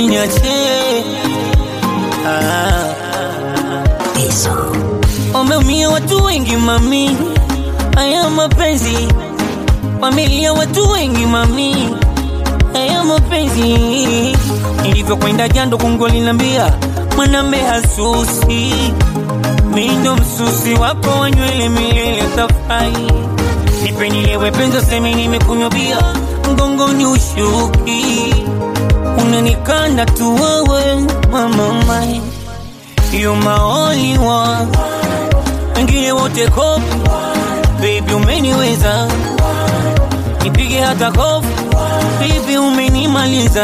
usiniache ah. Wameumia watu wengi mami, haya mapenzi. Familia watu wengi mami, haya mapenzi. Nilivyokwenda jando kungu linambia mwanambe hasusi, mi ndo msusi wako wa nywele milele tafai. Nipe nilewe penza semi nimekunywa bia, mgongoni ushuki, unanikanda tu wewe mama mai You my only one, wengine wote kopi, baby umeniweza, nipige hata kofi, baby umenimaliza,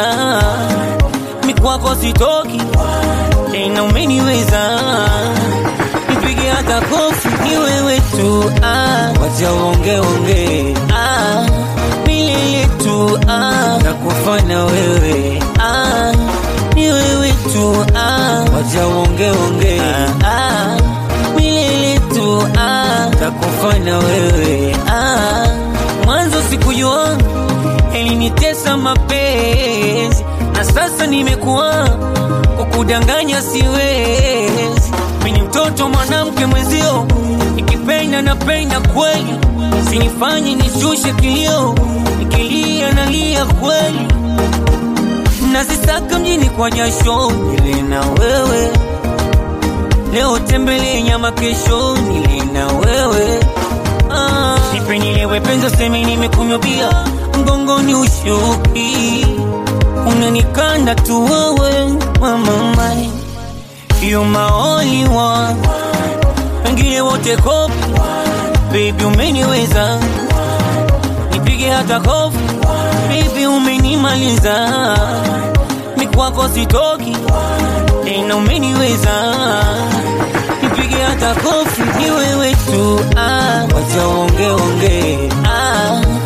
mikwako sitoki tena, umeniweza, nipige hata kofi, ni wewe tu ah, wacha uonge onge ah, milele tu ah, nakufana wewe ah, ni wewe tu ah, wacha uonge onge ah, ah, milele tu ah, nakufana wewe ah, mwanzo sikujua elinitesa mapenzi na sasa nimekuwa kukudanganya siwezi mini mtoto mwanamke mwezio nikipenda napenda kweli sinifanye nishushe kilio nikilia nalia kweli nazisaka mjini kwa jasho nile na wewe leo tembele nyama kesho nile na wewe ah. nipe nilewe penza seme nimekunywa bia mgongoni ushuki unanikanda tu wewe mama mai you my only one wengine wote kopi baby umeniweza nipige hata kofi baby umenimaliza mikwako sitoki tena umeniweza nipige hata kofi ni wewe tu ah, wacha onge onge ah,